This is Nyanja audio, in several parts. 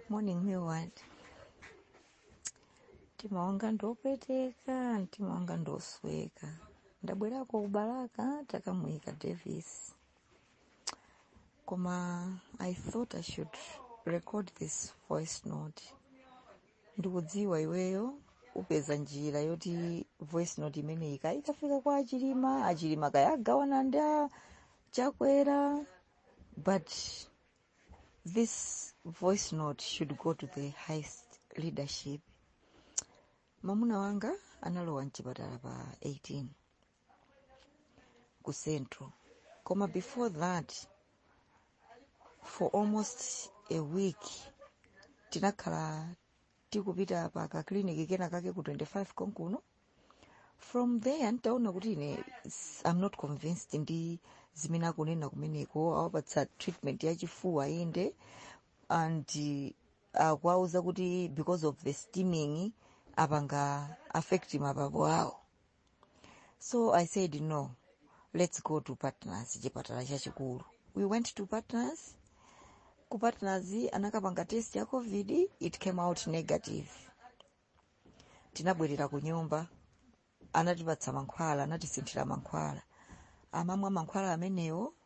morning Millward. Mtima wanga ndiwopweteka, mtima wanga ndiwosweka. Ndabwerako kubalaka takamuyika Davis. Koma I thought I should record this voice note. Ndikudziwa iweyo upeza njira yoti voice note imeneyi kaya ikafika kwa achilima achilima kaya agawana ndi a chakwera but this voice note should go to the highest leadership mwamuna wanga analowa mchipatala pa 18 ku central koma before that for almost a week tinakhala tikupita pa kakliniki kena kake ku 25 konkuno from there ntaona kuti ine s- i'm not convinced ndi zimene akunena kumeneko awapatsa treatment yachifuwa inde and akuauza kuti because of the steaming apanga affect mapapu awo so i said no let's go to partners chipatala chachikulu we went to partners ku partners anakapanga test ya covid it came out negative tinabwerera ku nyumba anatipatsa mankhwala anatisinthira mankhwala amamwa mankhwala amenewo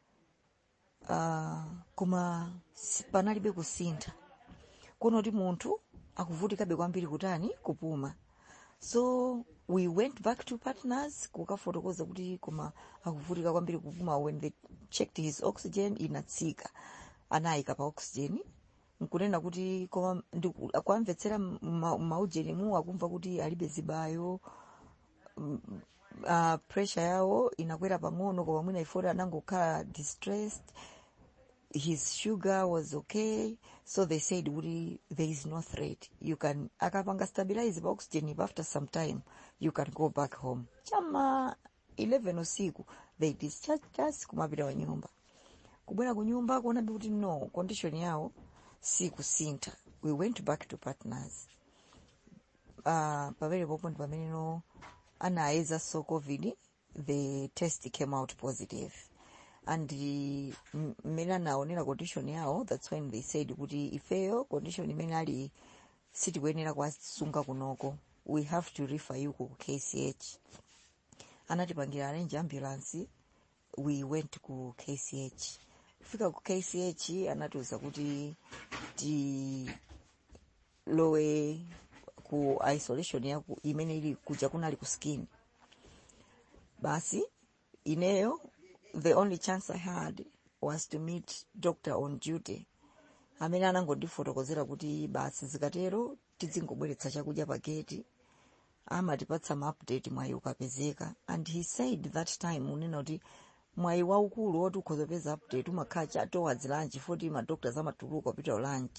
uh, koma si- panalibe kusintha kuno kuti munthu akuvutikabe kwambiri kutani kupuma so we went back to partners kukafotokoza kuti koma akuvutika kwambiri kupuma when they checked his oxygen inatsika anayika pa oxygen nkunena kuti koma ndiku- akuamvetsera maujenimu akumva kuti alibe zibayo uh, pressure yawo inakwera pang'ono koma mwina ifoti anangokhala distressed his sugar was okay so they said kuti there is no threat you can akapanga stabilize pa oxygen if after some time you can go back home chama 11 usiku they discharged us kumapita wa nyumba kubwera ku nyumba kuonabe kuti no condition yawo si kusintha we went back to partners uh, pamene popo ndi pameneno anayezanso covid the test came out positive and m- mmene anaonera condition yawo that's when they said kuti ifeyo condition imene ali sitikuyenera kuwasunga kunoko we have to refer you ku kch anatipangira arrange ambulance we went ku kch kufika ku kch anatiuza kuti tilowe ku isolation yaku imene ili kuja kunali ku skin basi ineyo the only chance i had was to meet doctor on duty amene anangondifotokozera kuti basi zikatero tizingobweretsa chakudya pa geti amatipatsa ma update mwayi ukapezeka and he said that time unena kuti mwayi waukulu woti ukhozopeza update umakhala cha towards lunch foti madoctors amatuluka kupita lunch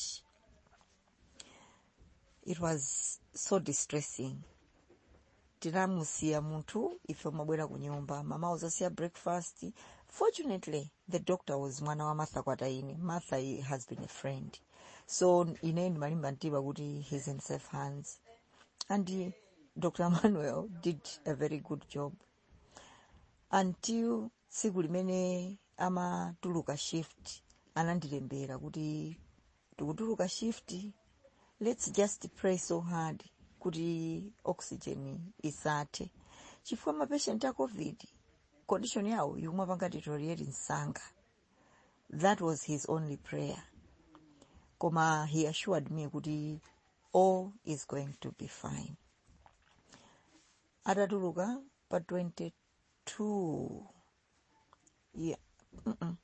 it was so distressing tinamusiya munthu ife umabwera ku nyumba mama uzasiya breakfast fortunately the doctor was mwana wa martha kwataine martha i- has been a friend so ine ndimalimba mtima kuti he's in safe hands and uh, dr manuel did a very good job until tsiku limene amatuluka shift anandilembera kuti tikutuluka shift let's just pray so hard kuti oxygen isathe chifukwa mapatient a covid condition yawo yomwe panga deteriorate msanga that was his only prayer koma he assured me kuti all is going to be fine atatuluka pa 22 yeah, mm-mm.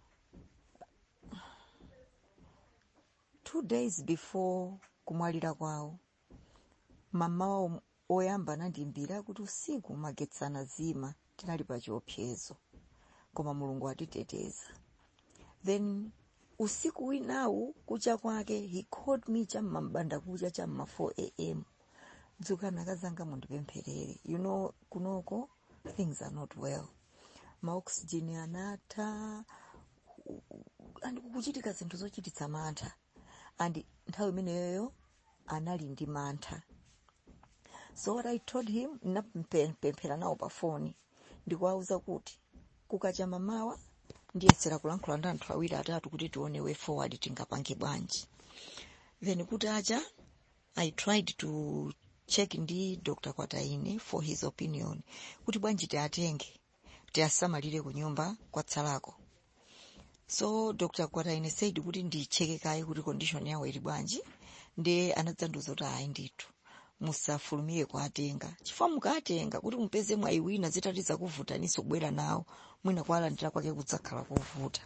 two days before kumwalira kwawo mama wawo oyamba anandimbira kuti usiku magetsi anazima tinali pa chiopsezo koma mulungu atiteteza then usiku winawu kucha kwake he called me cham'ma mbanda kucha cham'ma 4 am dzukani akazanga mundipempherere you know kunoko things are not well maoxygen anatha and kukuchitika zinthu zochititsa mantha and nthawi imeneyoyo anali ndi mantha so what i told him napemphera nawo pa foni ndikuwauza kuti kukacha mamawa ndiyesera kulankhula ndi anthu awiri atatu kuti tione way forward tingapange bwanji then kutacha i tried to check ndi dr kwataine for his opinion kuti bwanji tiatenge tiasamalire ku nyumba kwatsalako so dr kwataine said kuti ndicheke kaye kuti condition yawo ili bwanji ndi anadzandiuza kuti ayi ndithu musafulumire kuatenga chifukwa mukaatenga kuti mupeze mwayi wina zitati zakuvutaniso kubwera nawo mwina kualandira kwake kudzakhala kovuta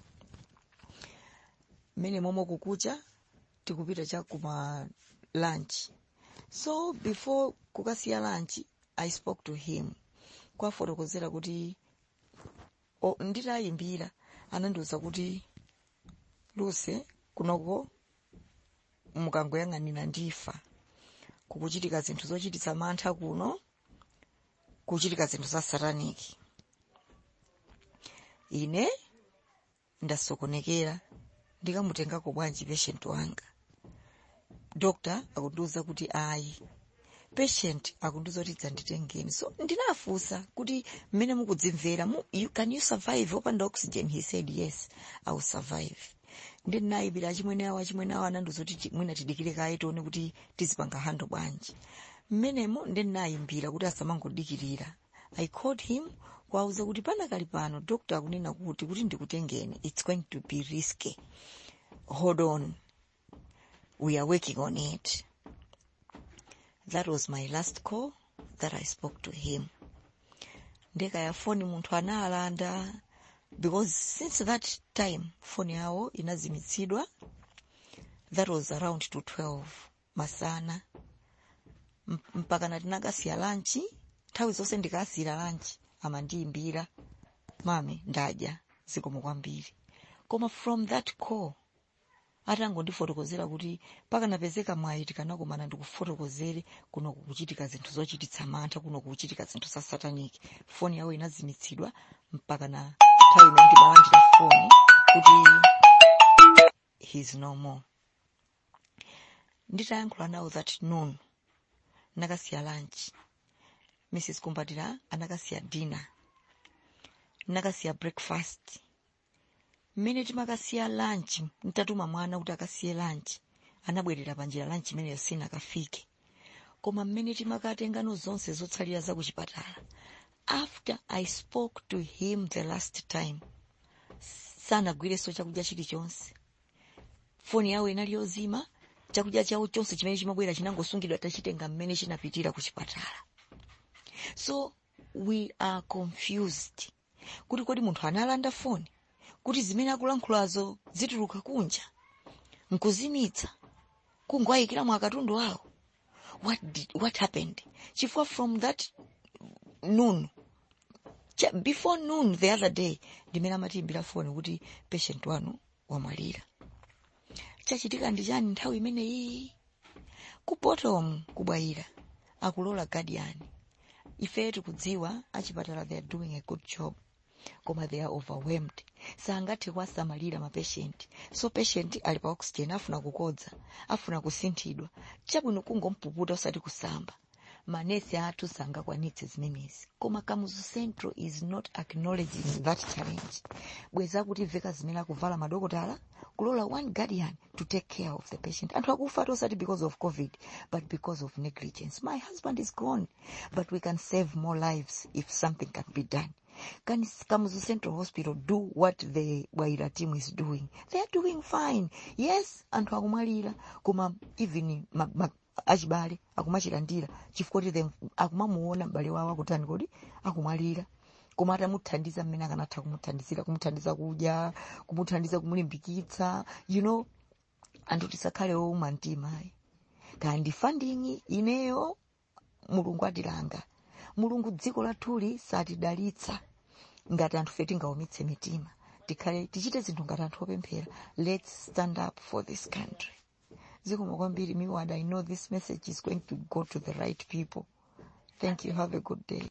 mmene momwe kukucha tikupita cha kuma lunch so before kukasiya lunch i spoke to him kwafotokozera kuti o, nditayimbira anandiuza kuti luse kunoko mukangoyang'anira ndifa kukuchitika zinthu zochititsa mantha kuno kuchitika zinthu za sataniki ine ndasokonekera ndikamutengako bwanji patient wanga doctor akundiuza kuti ayi patient akundiuza kuti dzanditengeni so ndinafunsa kuti mmene mukudzimvera mu, you, can you survive opanda oxygen he said yes i will survive ndi ndinayipira achimwene awo achimwene awo anandiuza kuti chi- mwina tidikire kaye tione kuti tizipanga hando bwanji mmenemo ndi ndinayimbira kuti asamangodikirira i called him kwauza kuti panakali pano doctor akunena kuti kuti ndikutengeni it's going to be risky hold on we are working on it that was my last call that i spoke to him ndekaya foni munthu analanda because since that time foni yawo inazimitsidwa that was around to 12 masana M- mpaka nati nakasiya lanchi nthawi zonse ndikasiyira lanchi amandiyimbira mami ndadya zikomo kwambiri koma from that call atangondifotokozera kuti pakanapezeka mwayi tikanakumana ndikufotokozere kuno kukuchitika zinthu zochititsa mantha kuno kukuchitika zinthu za sataniki foni yawo inazimitsidwa mpaka na nthawi imene ndimalandira foni kuti he's no more nditayankhula nawo that noon nakasiya lunch mrs kumbatira anakasiya dinner nakasiya breakfast mmene timakasiya lunch ntatuma mwana kuti akasiye lunch anabwerera panjira lunch imeneyo sinakafike koma mmene timakatengano zonse zotsalira za kuchipatala after i spoke to him the last time sanagwireso chakudya chilichonse foni yawo inali yozima chakudya chawo chonse chimene chimabwera chinangosungidwa tachitenga mmene chinapitira ku chipatala so we are confused kuti kodi munthu analanda foni kuti zimene akulankhulazo zituluka kunja nkuzimitsa kungoyikiramo akatundu awo what, did, what happened chifukwa from that noon cha, before noon the other day ndimene amatiimbira foni kuti patient wanu wamwalira chachitika ndi chani nthawi imeneyi ku bottom kubwayira akulola guardian ife tikudziwa achipatala they are doing a good job koma they are overwhelmed sangathe kuwasamalira mapatient so patient ali pa oxygen afuna kukodza afuna kusinthidwa chabwino kungompuputa usati kusamba manesi athu sangakwanitse zimenezi koma kamuzu central is not acknowledging that challenge bweza kuti veka zimene akuvala madokotala kulola one guardian to take care of the patient anthu akufa tosati because of covid but because of negligence my husband is gone but we can save more lives if something can be done can Kamuzu Central Hospital do what the Bwaira team is doing? They are doing fine. Yes, anthu akumwalira koma even ma, ma, achibale akumachilandira chifukwa kuti them- akumamuona m'bale wawo akutani kodi akumwalira koma atamuthandiza mmene akanatha kumuthandizira kumuthandiza kudya kumuthandiza kumulimbikitsa you know anthu tisakhale owuma mtima ayi kandi funding ineyo mulungu atilanga mulungu dziko lathuli satidalitsa ngati anthu fe tingaumitse mitima tikhale tichite zinthu ngati anthu opemphera let's stand up for this country zikomo kwambiri miwad i know this message is going to go to the right people thank you have a good day